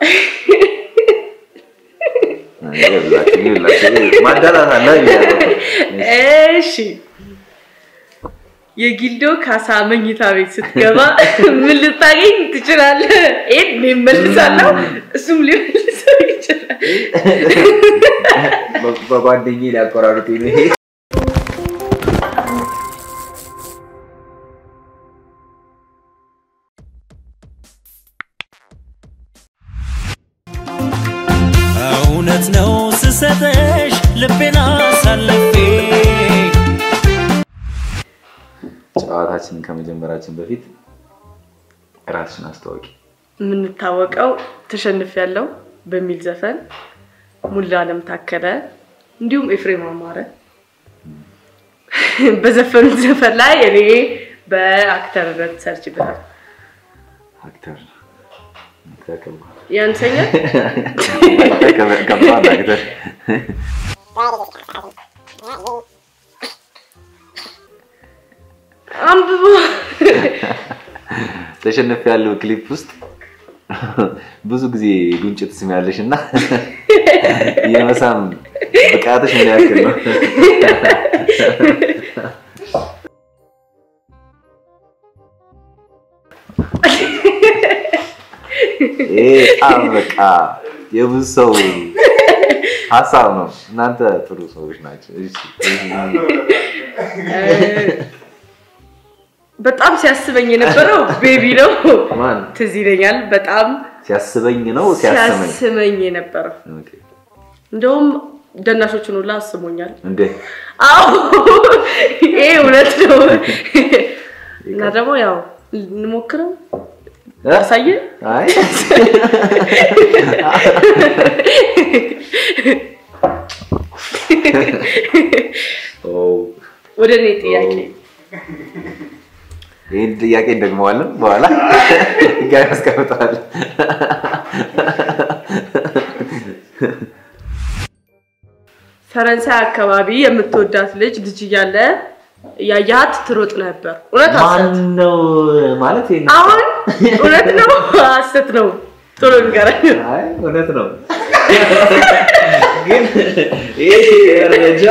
ይኸውላችሁ፣ ይኸውላችሁ፣ ማዳላት አለ እያለሁ ነው። እሺ የጊልዶ ካሳ መኝታ ቤት ስትገባ ምን ልታገኝ ትችላለህ? ይሄን እኔ እመልሳለሁ፣ እሱም ሊመልሰው ይችላል። በ- በጓደኛዬ ሊያቆራርጡኝ ነው ይሄ እውነት ነው ስሰጠሽ ልቤን አሳልፌ ጨዋታችንን ከመጀመራችን በፊት ራስሽን አስተዋወቂ። የምንታወቀው ተሸንፍ ያለው በሚል ዘፈን ሙሉ አለም ታከለ እንዲሁም ኤፍሬም አማረ በዘፈኑት ዘፈን ላይ እኔ በአክተርነት ሰርችበታል። አክተር አክተር ከባድ ያንሰኛል። ከባድ አክተር አንብቦ ተሸነፍ ያለው ክሊፕ ውስጥ ብዙ ጊዜ ጉንጭ ትስሚያለሽ እና የመሳም ብቃትሽ ምን ያክል ነው? ይሄ በጣም በቃ የብዙ ሰው ሀሳብ ነው። እናንተ ጥሩ ሰዎች ናቸው። እሺ፣ በጣም ሲያስበኝ የነበረው ቤቢ ነው። ማን ትዝ ይለኛል። በጣም ሲያስበኝ ነው ሲያስመኝ? ሲያስመኝ የነበረው ኦኬ። እንደውም ደናሾችን ሁላ አስሞኛል። እንዴ አዎ ይሄ እውነት ነው። እና ደግሞ ያው እንሞክረው ያሳየ አይ ኦ ወደ እኔ ጥያቄ ይህን ጥያቄ እንደግመዋለን በኋላ ጋር ያስቀምጠዋል። ፈረንሳይ አካባቢ የምትወዳት ልጅ ልጅ እያለ ያያት ትሮጥ ነበር። እውነት ማን ሐሰት? ነው ማለት ይሄን- አሁን እውነት ነው ሐሰት ነው? ቶሎ ንገረኝ። አይ እውነት ነው ግን ይሄ መረጃ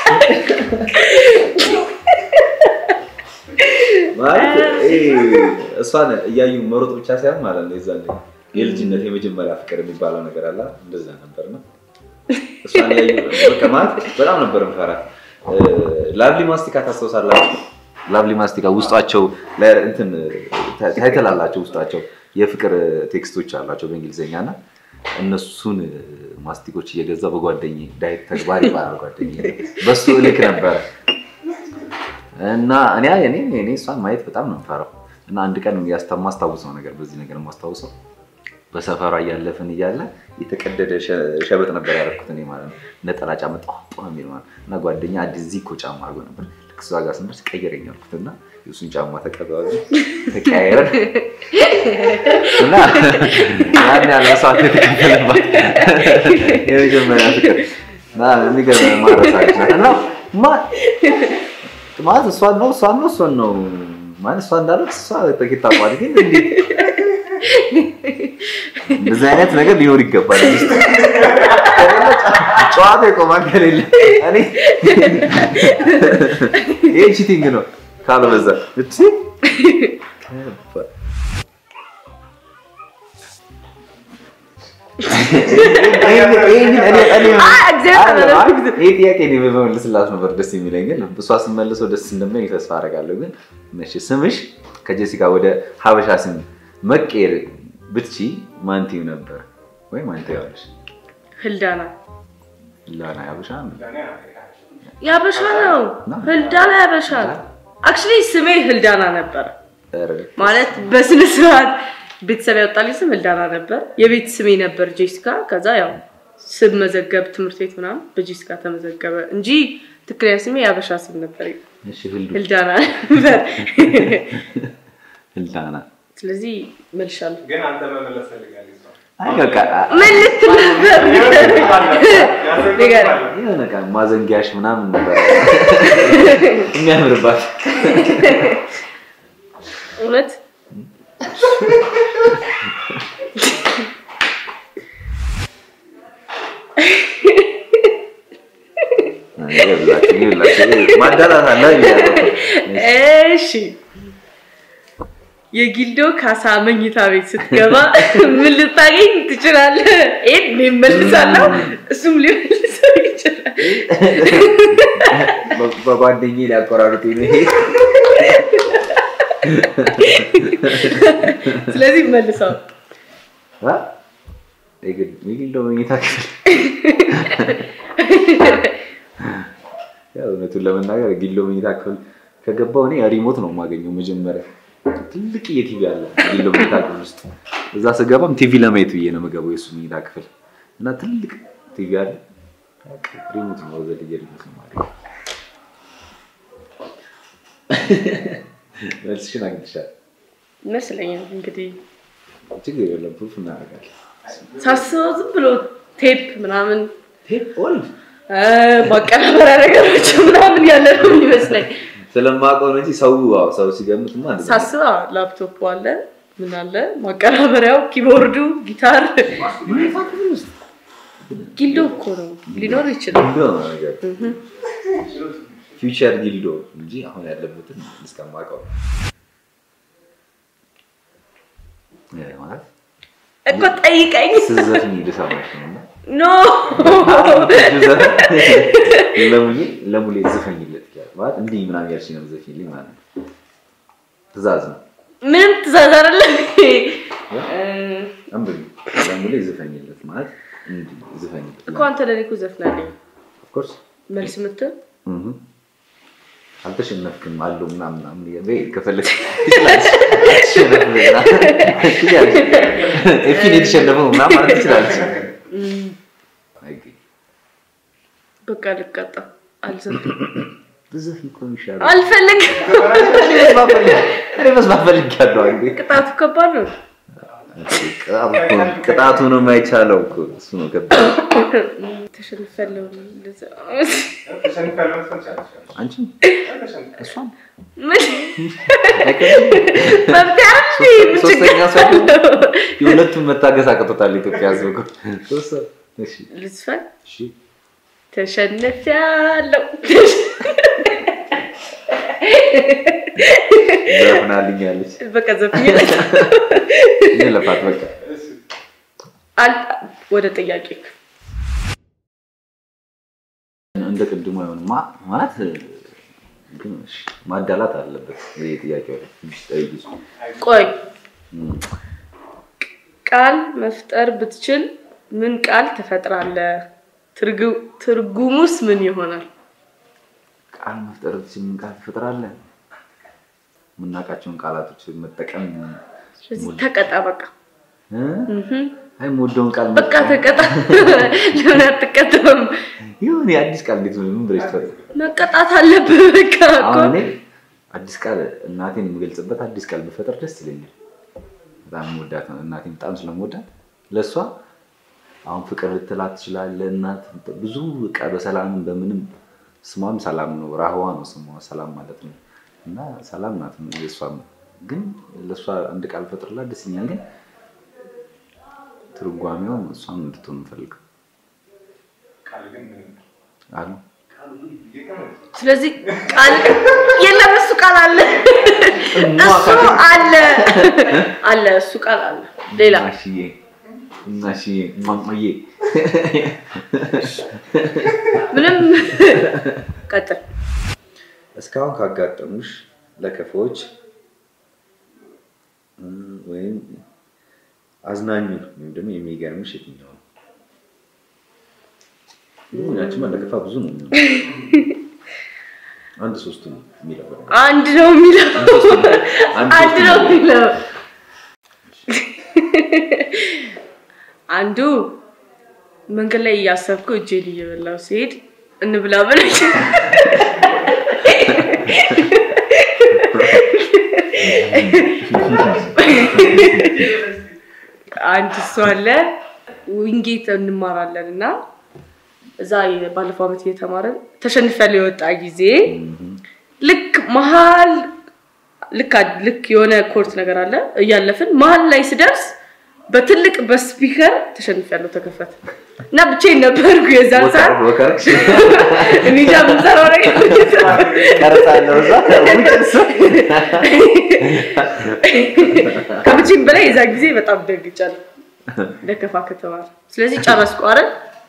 ማለት ይሄ እሷን እያዩ መሮጥ ብቻ ሳይሆን ማለት ነው የዛን የልጅነት የመጀመሪያ ፍቅር የሚባለው ነገር አለ እንደዛ ነበር ነው እሷን እያዩ በቃ ማለት በጣም ነበር የምፈራት ላቭሊ ማስቲካ ታስታውሳላችሁ ላቭሊ ማስቲካ ውስጣቸው ለ- እንትን ታይትል አላቸው ውስጣቸው የፍቅር ቴክስቶች አላቸው በእንግሊዝኛ እና እነሱን ማስቲኮች እየገዛ በጓደኝ ዳይት ተግባር ይባላል ጓደኝ በሱ እልክ ነበረ እና እኔ እኔ እኔ እሷን ማየት በጣም ነው የምፈራው እና አንድ ቀን ያስታ- የማስታውሰው ነገር በዚህ ነገር የማስታውሰው በሰፈሯ እያለፍን እያለ የተቀደደ ሸ- ሸበጥ ነበር ያደረኩት እኔ ማለት ነው ነጠላ ጫማ ጧጧ የሚል ማለት ነው እና ጓደኛ አዲስ ዚኮ ጫማ አድርጎ ነበር ልክ እሷ ጋር ስንደርስ ቀየረኝ አልኩት እና የእሱን ጫማ ተቀበሉ ተቀያየረን እና ያን ያለ መስዋዕት የተከፈለባት የመጀመሪያ ፍቅር እና የሚገርም ማረሳች ናት እና ማ- ማለት እሷን ነው እሷን ነው እሷን ነው ማለት እሷ እንዳለች እሷ ጥቂት ታውቋል ግን እንዴት እንደዚህ አይነት ነገር ሊኖር ይገባል እዚህ ውስጥ። ከሌለ ጨዋታ ይቆማል ከሌለ እኔ ይሄ ቺቲንግ ነው ካልበዛ እቺ ይህ ጥያቄ እኔ በመልስላት ነበር ደስ የሚለኝ ግን እሷ ስመልሰው ደስ እንደሚለኝ ተስፋ አደርጋለሁ ግን እሺ ስምሽ ከጀሲካ ወደ ሀበሻ ስም መቀየር ብትቺ ማን ትይው ነበር ወይ ማን ትይዋለሽ ህልዳና ላና ሀበሻ ነው ያበሻ ነው። ህልዳና ያበሻ አክቹሊ ስሜ ህልዳና ነበረ ኧረ፣ ማለት በስነ ስርዓት ቤተሰብ ያወጣልኝ ስም ህልዳና ነበር። የቤት ስሜ ነበር ጄሲካ። ከዛ ያው ስም መዘገብ ትምህርት ቤት ምናምን በጄሲካ ተመዘገበ እንጂ ትክክለኛ ስሜ የአበሻ ስም ነበር፣ እሺ ህልዱ ህልዳና ነበር። ህልዳና ስለዚህ መልሻለሁ። ግን አንተ መመለስ ፈልጋለሁ። አይ በቃ ምን ልትል ነበር? ንገረኝ። የሆነ በቃ ማዘንጊያሽ ምናምን ነበር የሚያምርባት እውነት ይኸውላችሁ፣ ማዳላት አለ ብያለሁ። እሺ የጊልዶ ካሳ መኝታ ቤት ስትገባ ምን ልታገኝ ትችላለህ? ይሄን እኔም መልሳለሁ፣ እሱም ሊመልሰው ይችላል። በ- በጓደኛዬ ሊያቆራርጡ ነው ይሄ ስለዚህ መልሰው አ? የግል- የግል መኝታ ክፍል ያው እውነቱን ለመናገር ጊሎ መኝታ ክፍል ከገባው እኔ ሪሞት ነው የማገኘው መጀመሪያ ትልቅ የቲቪ አለ ጊሎ መኝታ ክፍል ውስጥ እዛ ስገባም ቲቪ ለማየት ብዬ ነው የምገባው የእሱ መኝታ ክፍል እና ትልቅ ቲቪ አለ በቃ ሪሞት ነው ዘ ልጅ ሪሞት ነው የማገኘው መልስሽን አግኝተሻል ይመስለኛል እንግዲህ ችግር የለም ፕሩፍ እናደርጋለን ሳስበው ዝም ብሎ ቴፕ ምናምን ቴፕ ኦልድ እ፣ ማቀናበሪያ ነገሮች ምናምን ያለ ነው የሚመስለኝ። ስለማውቀው ነው እንጂ ሰው አዎ፣ ሰው ሲገምትማ እንደዛ ነው። ሳስብ አዎ፣ ላፕቶፕ አለ ምን አለ ማቀናበሪያው፣ ኪቦርዱ፣ ጊታር ጊልዶ እኮ ነው ሊኖር ይችላል። ጊልዶ ነው ነገር ፊውቸር ጊልዶ እንጂ አሁን ያለበትን እስከማውቀው እ፣ ማለት እኮ ጠይቀኝ። ስዘፍኝ ልሰማሽ ነው እና ኖ ለሙሌ ለሙሌ ዝፈኝለት ይላል ማለት እንዲህ ምናምን ያልሽኝ ነው ዘፍኝልኝ ማለት ነው። ትእዛዝ ነው ምንም ትእዛዝ አይደለም። አንብቢ ለሙሌ ዝፈኝለት ማለት እንዲህ ዝፈኝለት እኮ አንተ ለኔ እኮ ዘፍናለኝ ኦፍኮርስ መልስ ምትል አልተሸነፍክም አለው ምናምን ምናምን እያለ በይ ከፈለግሽ ትችላለሽ። አትሸነፍም ምናምን ትችላለሽ። ኤፊን የተሸነፈው ምናምን ማለት ትችላለች። አይገኝም። በቃ ልቀጣ አልዘፍንም ብዘፍን እኮ ነው የሚሻለው። አልፈልግም። እኔ መስማት ፈልግ- እኔ መስማት ፈልጌያለሁ። አንዴ ቅጣቱ ከባድ ነው። ቅጣቱ እኮ ነው- ቅጣቱ ነው የማይቻለው እኮ እሱ ነው ከባድ። ተሸንፈለው አንቺ እሷን ምን አይከብድም? መብት አይደል? ምን ችግር ሶስተኛ ሰው አለው? የሁለቱም መታገስ አቅቶታል ኢትዮጵያ ሕዝብ እኮ ሶስት ሰው። እሺ ልዝፈን እሺ ተሸንፊያለሁ። ዘፍናልኛለች። በቃ ዘፍኝ። የለፋት በቃ አል- ወደ ጥያቄ እንደ ቅድሙ አይሆንም ማ- ማለት ግን እሺ፣ ማዳላት አለበት። ይሄ ጥያቄ ጠይቂሱ ቆይ ቃል መፍጠር ብትችል ምን ቃል ትፈጥራለህ? ትርጉ- ትርጉሙስ ምን ይሆናል? ቃል መፍጠር ብትችል ምን ቃል ትፈጥራለህ? የምናውቃቸውን ቃላቶች መጠቀም ስለዚህ ተቀጣ በቃ እ? እህም። አይ የምወደውን ቃል በቃ ተቀጣ። ለምን አትቀጣም? ይሁን የአዲስ ቃል እንዴት ምን ብለሽ ትፈጥሪ? መቀጣት አለብህ። በቃ እኮ አሁን እኔ አዲስ ቃል እናቴን የምገልጽበት አዲስ ቃል ብፈጠር ደስ ይለኛል። በጣም የምወዳት ነው እናቴን በጣም ስለምወዳት ለእሷ አሁን ፍቅር ልትላት ትችላለህ። እናት ብዙ በቃ በሰላምም በምንም ስሟም ሰላም ነው። ራህዋ ነው ስሟ ሰላም ማለት ነው። እና ሰላም ናት የእሷም ግን ለእሷ አንድ ቃል ፈጥርላት ደስ ይለኛል። ግን ትርጓሜውም እሷም እንድትሆን የምፈልገው አሉ ስለዚህ ቃል የለም። እሱ ቃል አለ፣ እሱ አለ አለ፣ እሱ ቃል አለ። ሌላ እናሽዬ እናሽዬ ማማዬ ምንም ቀጥል። እስካሁን ካጋጠሙሽ ለከፎች እም፣ ወይም አዝናኙን ወይም ደግሞ የሚገርምሽ የትኛው ነው? እም፣ ያቺማ ለከፋ ብዙ ነው የሚሆነው። አንድ ሶስቱ ነው የሚለው አንድ ነው የሚለው አንድ አንድ ሶስቱ ነው ነው የሚለው አንዱ መንገድ ላይ እያሰብኩ እጄን እየበላው ሲሄድ እንብላ ብለኝ አንድ እሱ አለ። ዊንጌት እንማራለን እና እዛ ባለፈው ዓመት እየተማረን ተሸንፈን የወጣ ጊዜ ልክ መሀል ልክ አ- ልክ የሆነ ኮርት ነገር አለ እያለፍን መሀል ላይ ስደርስ በትልቅ በስፒከር ተሸንፊያለሁ ተከፈተ እና ብቻዬን ነበርኩ የዛን ሰዓት ወከርክሽ እኔ እንጃ የምሰራው ነገር ቀርጻለሁ እዛ ውጭስ ከብቻዬን በላይ የዛ ጊዜ በጣም ደንግጫለሁ ለከፋ ከተባለ ስለዚህ ጨረስኩ አረ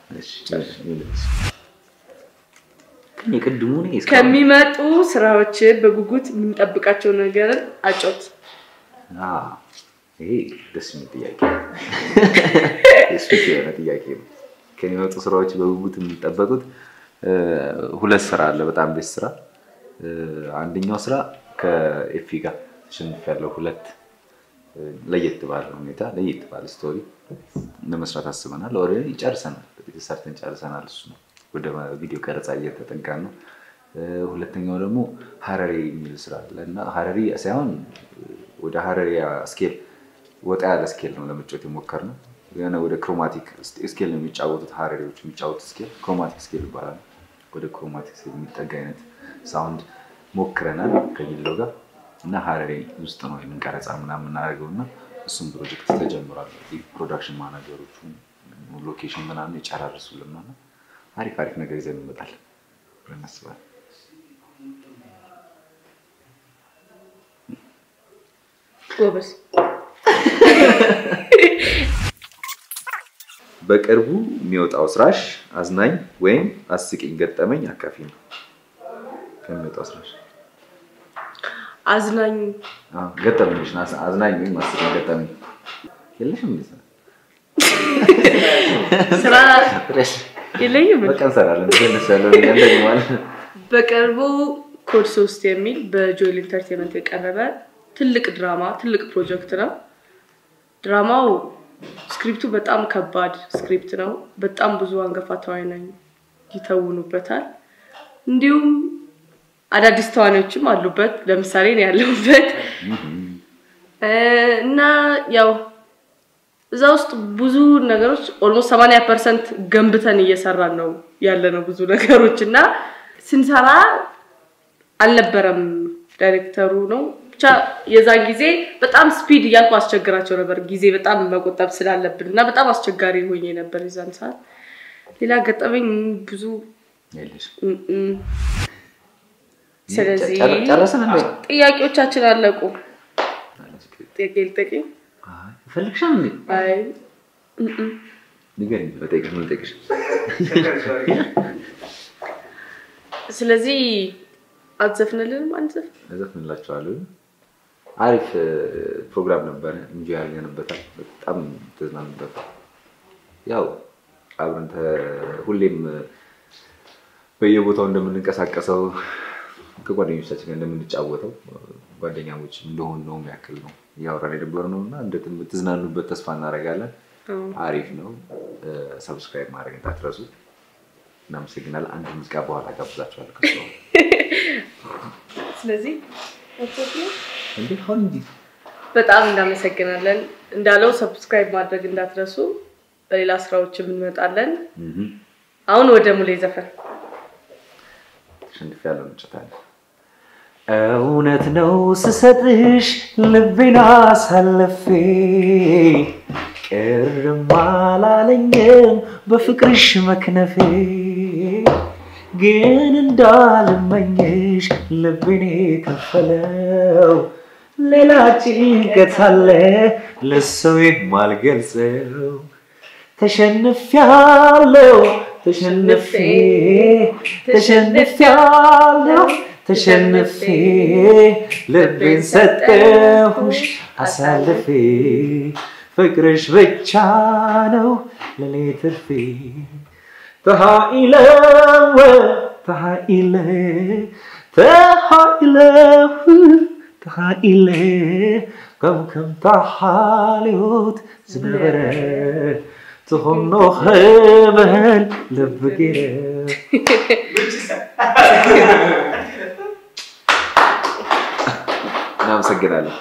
ግን የቅድሙ እኔ እስካሁን- ከሚመጡ ስራዎች በጉጉት የምንጠብቃቸው ነገርን አጮት አዎ፣ ይሄ ደስ የሚል ጥያቄ ነው። ስፔስ የሆነ ጥያቄ ነው። ከሚመጡ ስራዎች በጉጉት የሚጠበቁት እ፣ ሁለት ስራ አለ። በጣም ቤት ስራ እ፣ አንደኛው ስራ ከኤፊ ጋር ተሸንፍ ያለው ሁለት እ፣ ለየት ባለ ሁኔታ ለየት ባለ ስቶሪ ለመስራት አስበናል። ኦልሬዲ ጨርሰናል፣ ሰርተን ጨርሰናል። እሱ ነው ወደ ቪዲዮ ቀረጻ እየተጠጋን ነው። እ፣ ሁለተኛው ደግሞ ሀረሪ የሚል ስራ አለ እና ሀረሪ ሳይሆን ወደ ሀረሪ ስኬል ወጣ ያለ ስኬል ነው ለመጫወት የሞከርነው። የሆነ ወደ ክሮማቲክ ስኬል ነው የሚጫወቱት ሀረሪዎች የሚጫወቱት ስኬል ክሮማቲክ ስኬል ይባላል። ወደ ክሮማቲክ ስኬል የሚጠጋ አይነት ሳውንድ ሞክረናል ከጊለው ጋር እና ሀረሪ ውስጥ ነው የምንቀረጻ ምናምን የምናደርገው እና እሱም ፕሮጀክት ተጀምሯል። ፕሮዳክሽን ማናጀሮቹ ሎኬሽን ምናምን ይጨራርሱልና እና አሪፍ አሪፍ ነገር ይዘን እንመጣለን ብለን እናስባለን። ጎበዝ በቅርቡ የሚወጣው ስራሽ አዝናኝ ወይም አስቂኝ ገጠመኝ አካፊ ነው። ከሚወጣው ስራሽ አዝናኝ አዎ፣ ገጠመኝሽ ነው። አዝ- አዝናኝ ወይም አስቂኝ ገጠመኝ የለሽም? እንዴ? ስራ የለኝም በቃ እንሰራለን። ትንሽ ያለው እንደዚህ ማለት ነው። በቅርቡ ኮድ ሶስት የሚል በጆይል ኢንተርቴንመንት የቀረበ ትልቅ ድራማ ትልቅ ፕሮጀክት ነው። ድራማው ስክሪፕቱ በጣም ከባድ ስክሪፕት ነው። በጣም ብዙ አንጋፋ ተዋናይ ይተውኑበታል። እንዲሁም አዳዲስ ተዋናዮችም አሉበት። ለምሳሌ እኔ ያለሁበት እ፣ እና ያው እዛ ውስጥ ብዙ ነገሮች ኦልሞስት 80 ፐርሰንት ገንብተን እየሰራን ነው ያለ ነው ብዙ ነገሮች እና ስንሰራ አልነበረም ዳይሬክተሩ ነው ብቻ የዛን ጊዜ በጣም ስፒድ እያልኩ አስቸግራቸው ነበር ጊዜ በጣም መቆጠብ ስላለብን እና በጣም አስቸጋሪ ሆኜ ነበር የዛን ሰዓት ሌላ ገጠመኝ ብዙ የለሽም። እም እም። ስለዚህ ጨረ- ጨረስን እንዴ? ጥያቄዎቻችን አለቁ ጥያቄ ልጠቂ አይ፣ ፈልግሻል እንዴ? አይ እም እም። ንገሪኝ፣ ልጠይቅሽ፣ ምን ልጠይቅሽ? ስለዚህ አትዘፍንልንም አንዘፍን እዘፍንላችኋለሁ። አሪፍ እ፣ ፕሮግራም ነበረ። እንጂ ያገንበታል። በጣም ተዝናንበታል። ያው አብረን ተ- ሁሌም እ፣ በየቦታው እንደምንንቀሳቀሰው ከጓደኞቻችን ጋር እንደምንጫወተው እ፣ ጓደኛሞች እንደሆን ነው ያክል ነው እያወራን የነበርነው እና እንደትዝናኑበት ተስፋ እናደርጋለን። አሪፍ ነው። ሰብስክራይብ ማድረግ እንዳትረሱ። እናመሰግናለን። አንድ ሙዚቃ በኋላ ጋብዛችኋለሁ። ከሱ ስለዚህ እንዴ አሁን እንጂ በጣም እናመሰግናለን። እንዳለው ሰብስክራይብ ማድረግ እንዳትረሱ። በሌላ ስራዎችም እንመጣለን። አሁን ወደ ሙሌ ዘፈን ተሸንፍ ያለው እንጨታለን። እውነት ነው ስሰጥሽ ልቤን አሳልፌ ቅርም አላለኝም በፍቅርሽ መክነፌ ግን እንዳልመኝሽ ልቤን ከፈለው ሌላ ጭንቀት አለ ለሰው የማልገልጸው ተሸንፊያለሁ ተሸንፌ ተሸንፊያለሁ ተሸንፌ ልቤን ሰጠሁሽ አሳልፌ ፍቅርሽ ብቻ ነው ለኔ ትርፌ ተሃኢለ ተሃኢለ ተሃኢለ ተሃኢለ ከም ከም ተሓልዮት ዝነበረ ትኾኖ ክበል ልቢ ገይረ እናመሰግናለን።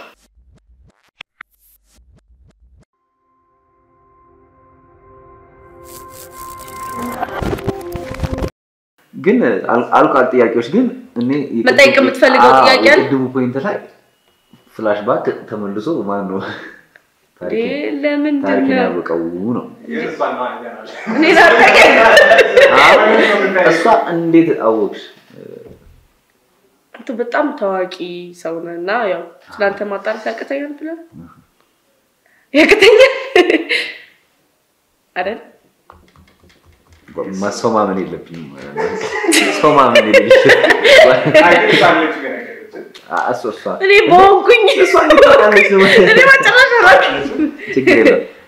ግን አል- አልቋል ጥያቄዎች ግን እኔ የቅድሙ- መጠየቅ የምትፈልገው አዎ፣ ጥያቄ አለ? የቅድሙ ፖይንት ላይ ፍላሽ ባክ ተመልሶ ማን ነው ታሪክን ለምንድን ታሪክን ነው ያወቀው ነው። እኔ ላጠቀኝ አሁን እሷ እንዴት አወቅሽ? አንተ በጣም ታዋቂ ሰው ነህ እና ያው ስለአንተ ማጣራት ያቅተኛል ብለህ ያቅተኛል አይደል? ሰው ማመን የለብኝም። ሰው ማመን የለብኝም። እሷ እሷ እኔ በሆንኩኝ እሷ እንዴት ታውቃለች ነው? እኔ መጨረሻ ራቅ ችግር የለም